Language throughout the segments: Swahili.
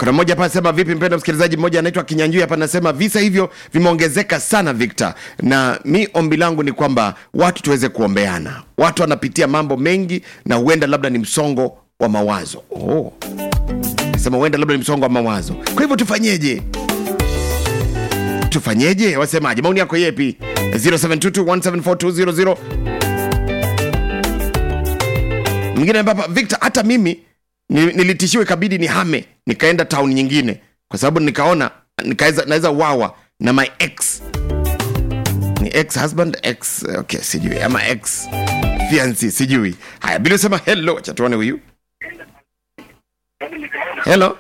kuna mmoja hapa anasema vipi mpendo msikilizaji mmoja anaitwa kinyanjui hapa anasema visa hivyo vimeongezeka sana victor na mi ombi langu ni kwamba watu tuweze kuombeana watu wanapitia mambo mengi na huenda labda ni msongo wa mawazo oh. sema huenda labda ni msongo wa mawazo kwa hivyo tufanyeje tufanyeje wasemaje maoni yako yepi 0722174200 mwingine hapa victor hata mimi ni- nilitishiwa ikabidi nihame nikaenda town nyingine kwa sababu nikaona nikaweza naweza wawa na my ex ni ex husband ex okay sijui ama ex fiancy sijui haya bila sema hello acha tuone huyu hello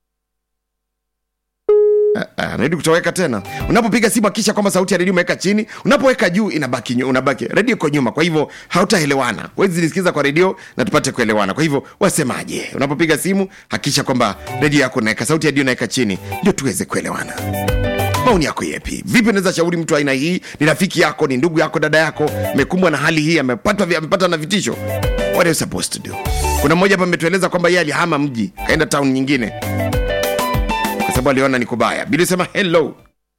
Ah, ah, redio kutoweka tena unapopiga simu akisha kwamba sauti ya redio umeweka chini unapoweka juu inabaki nyu- unabaki redio iko nyuma kwa hivyo hautaelewana wezi nisikiza kwa redio na tupate kuelewana kwa hivyo wasemaje unapopiga simu hakisha kwamba redio yako unaweka sauti ya redio unaweka chini ndio tuweze kuelewana maoni yako yepi vipi unaweza shauri mtu aina hii ni rafiki yako ni ndugu yako dada yako amekumbwa na hali hii amepatwa vi- amepata na vitisho what are you supposed to do kuna mmoja hapa ametueleza kwamba yeye alihama mji kaenda town nyingine kwa sababu aliona ni kubaya bili sema hello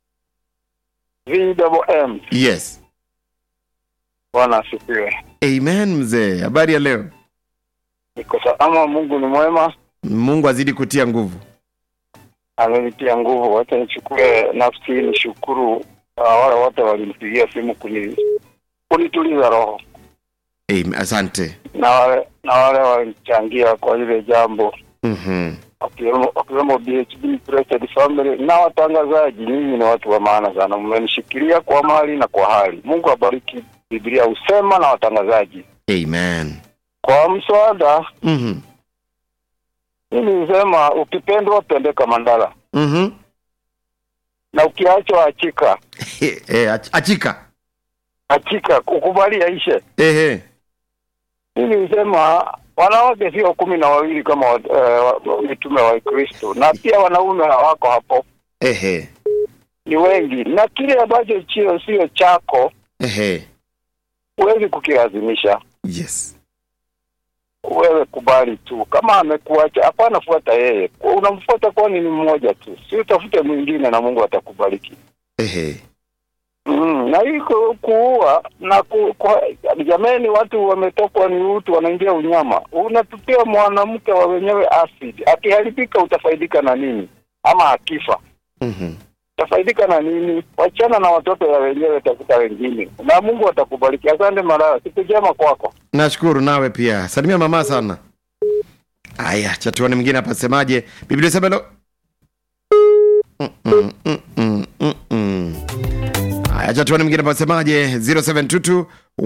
VMM. yes Bwana asifiwe. amen mzee habari ya leo Niko salama, Mungu ni mwema, mungu azidi kutia nguvu amenitia nguvu. Wacha nichukue nafsi hii nishukuru uh, wale wote walimpigia simu kuni kunituliza roho amen. asante na wale na wale walichangia kwa ile jambo mm-hmm. wakiwemo wakiwemo BHB Blessed Family na watangazaji. Nyinyi ni watu wa maana sana, mmenishikilia kwa mali na kwa hali. Mungu abariki. Biblia husema na watangazaji amen kwa mswada. mm-hmm. Mimi nisema ukipendwa pendeka Mandala, Mm-hmm. na ukiachwa achika Eh, eh, ach- achika achika, ukubali yaishe. ehe Mimi nisema wanawake sio kumi na wawili kama wa- eh, wa- mitume wa Kristo, na pia wanaume hawako hapo, ehe ni wengi, na kile ambacho chio sio chako ehe huwezi kukilazimisha. yes Wewe kubali tu, kama amekuacha hapana, fuata yeye. Unamfuata kwani ni mmoja tu, si utafute mwingine, na Mungu atakubariki. ehe Mm, na hii ku- kuua na ku, kwa, jamani, watu wametokwa ni utu, wanaingia unyama. Unatupia mwanamke wa wenyewe acid, akiharibika utafaidika na nini? Ama akifa mm-hmm. utafaidika na nini? Wachana na watoto ya wenyewe, tafuta wengine, na Mungu atakubariki. Asante Malaya, siku njema kwako. nashukuru nawe pia salimia mama sana aya chatuani mwingine hapa semaje biblia sema lo Mm-mm, mm-mm, mm-mm. aya chatuani mwingine hapa semaje 0722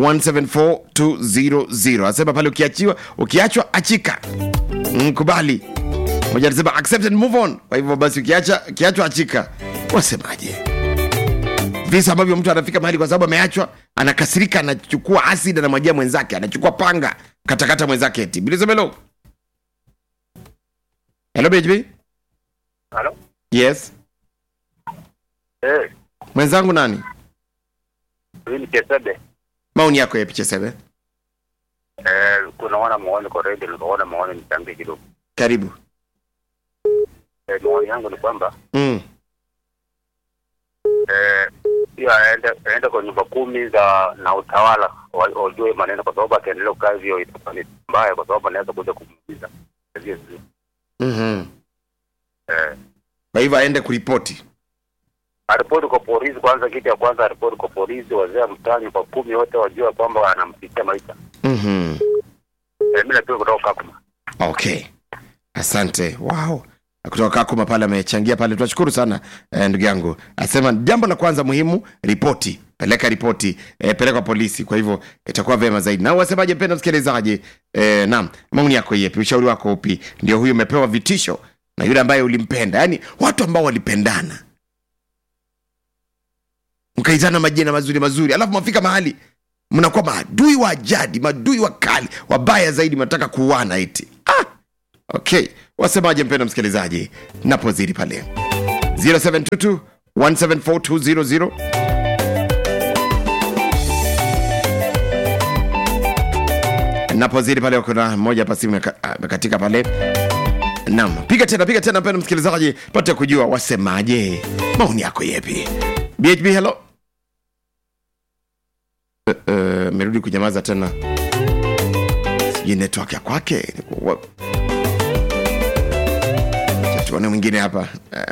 174200 asema pale ukiachiwa ukiachwa achika mkubali moja anasema accept and move on kwa hivyo basi ukiacha ukiachwa achika wasemaje visa ambavyo mtu anafika mahali kwa sababu ameachwa anakasirika anachukua acid anamwajia mwenzake anachukua panga katakata mwenzake eti bilizemelo hello bhb Halo? yes Eh, mwenzangu nani hii ni Kesebe. maoni yako yepichesebe Eh, kuna wana maoni kwa radio, nikaona maoni nichangie kidogo. karibu Eh, maoni yangu ni kwamba mm. eh, pia aende aende kwa nyumba kumi za na utawala wa- wajue maneno, kwa sababu akiendelea kukaa hivyo itakuwa ni mbaya, kwa sababu anaweza kuja kumuumiza. Sivyo, sivyo. mm-hmm. Eh, kwa hivyo aende kuripoti aripoti kwa polisi kwanza, kitu ya kwanza aripoti kwa polisi, wazee wa mtaani kwa kumi wote wajue kwamba anampitia maisha. mm-hmm. Eh, mimi napia kutoka Kakuma. okay asante wow kutoka kakuma pale amechangia pale tunashukuru sana eh, ndugu yangu asema jambo la kwanza muhimu ripoti peleka ripoti eh, peleka polisi kwa hivyo itakuwa vema zaidi na wasemaje mpenda msikilizaji eh, naam maoni yako yepi ushauri wako upi ndio huyu umepewa vitisho na yule ambaye ulimpenda yaani watu ambao walipendana mkaitana majina mazuri mazuri alafu mafika mahali mnakuwa maadui wa jadi maadui wakali wabaya zaidi mnataka kuuana eti ah! okay wasemaje mpendo msikilizaji napozidi pale 0722 174200 napozidi pale kuna mmoja hapa simu imeka- ah, imekatika pale Naam, piga tena, piga tena, mpendwa msikilizaji, pate kujua wasemaje, maoni yako yepi. BHB, hello. Eh, eh, merudi kunyamaza tena, sijui network ya kwake. Wa- Acha tuone mwingine hapa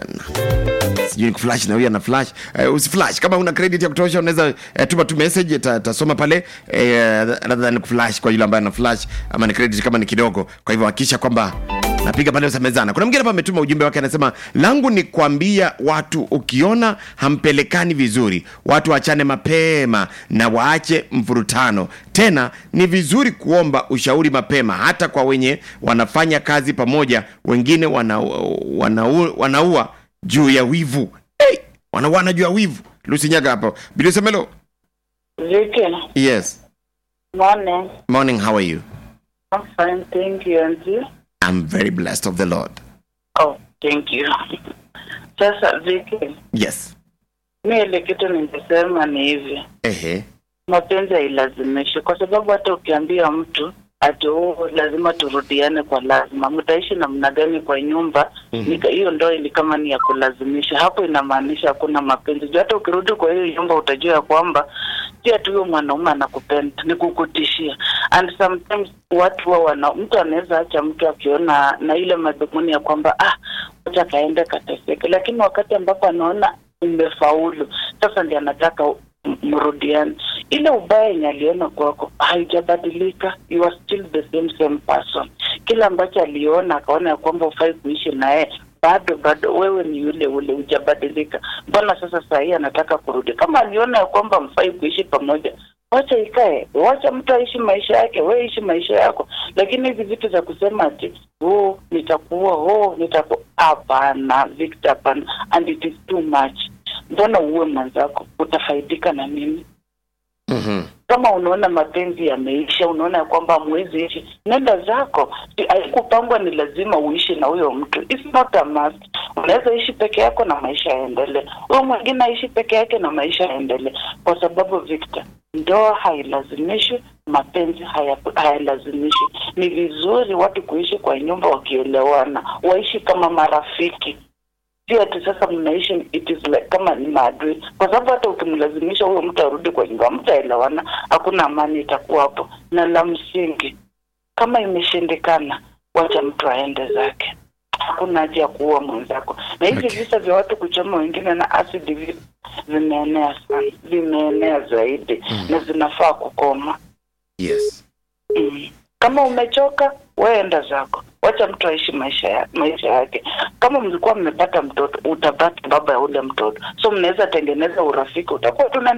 Eh, sijui ni kuflash na huyu ana flash uh, usiflash kama una credit ya kutosha unaweza uh, tuma tu message ta- tasoma pale uh, rather than kuflash kwa yule ambaye ana flash ama ni credit kama ni kidogo kwa hivyo hakikisha kwamba napiga pale usamezana kuna mwingine hapa ametuma ujumbe wake anasema langu ni kuambia watu ukiona hampelekani vizuri watu waachane mapema na waache mvurutano tena ni vizuri kuomba ushauri mapema hata kwa wenye wanafanya kazi pamoja wengine wanaua wana, wana wanaua juu ya wivu hey! wanauana juu ya wivu lusinyaga hapo bilisemelo Vicky, yes morning. morning how are you I'm fine, thank you. And you? i'm very blessed of the lord Oh, thank you. Sasa Vicky, yes mi ile kitu ningesema ni hivi, ehe mapenzi hailazimishi, kwa sababu hata ukiambia mtu ati oh, lazima turudiane kwa lazima, mtaishi namna gani kwa nyumba Mhm. nika- hiyo ndoa ni kama ni ya kulazimisha, hapo inamaanisha hakuna mapenzi. Juu hata ukirudi kwa hiyo nyumba utajua ya kwamba si ati huyo mwanaume anakupenda, ni kukutishia. And sometimes watu wa wana mtu anaweza acha mtu akiona na ile madhumuni ya kwamba ah, acha kaende kateseke, lakini wakati ambapo anaona umefaulu sasa ndiye anataka m- mrudiane. Ile ubaya yenye aliona kwako haijabadilika, you are still the same same person. Kile ambacho aliona akaona ya kwamba ufai kuishi naye bado bado wewe ni yule ule, hujabadilika. Mbona sasa saa hii anataka kurudi? Kama aliona ya kwamba mfai kuishi pamoja, wacha ikae, wacha mtu aishi maisha yake, we ishi maisha yako. Lakini hizi vitu za kusema ati oh, nitakuwa oh, nitakuwa hapana, Victor, hapana, and it is too much. Mbona uwe mwenzako, utafaidika na nini? Mhm. kama unaona mapenzi yameisha, unaona ya kwamba hamwezi ishi, nenda zako. Si- Haikupangwa ni lazima uishi na huyo mtu, it's not a must. Unaweza ishi peke yako na maisha yaendelee, huyo mwingine aishi peke yake na maisha yaendelee, kwa sababu Victor, ndoa hailazimishwi, mapenzi haya- hayalazimishwi. Ni vizuri watu kuishi kwa nyumba wakielewana, waishi kama marafiki si ati sasa mnaishi it is like kama ni maadui, kwa sababu hata ukimlazimisha huyo mtu arudi kwa nyumba, mtaelewana, hakuna amani itakuwa hapo. Na la msingi, kama imeshindikana, wacha mtu aende zake, hakuna haja ya kuua mwenzako. Na hivi Okay. visa vya watu kuchoma wengine na acid vi- vimeenea sana, vimeenea zaidi na zinafaa kukoma. yes Mm. Kama umechoka wewe enda zako, wacha mtu aishi maisha ya, maisha yake. Kama mlikuwa mmepata mtoto, utapata baba ya ule mtoto, so mnaweza tengeneza urafiki, utakuwa tuna